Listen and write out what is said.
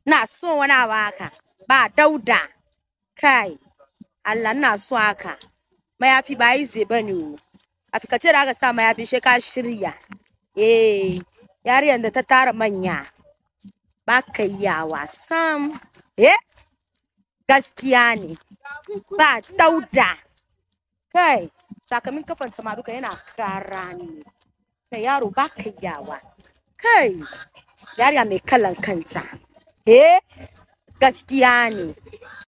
na so wani abu haka ba dauda kai Allah na so haka mayafi ba yi zai bane o a fikace da aka sa mayafi shi ka shirya eh yariyar da ta tara manya ba ka yawa sam eh gaskiya ne ba dauda kai sakamin kafan ma duka yana kara ne kai yaro ba ka yawa kai yariya mai kalan kanta eh gaskiya ne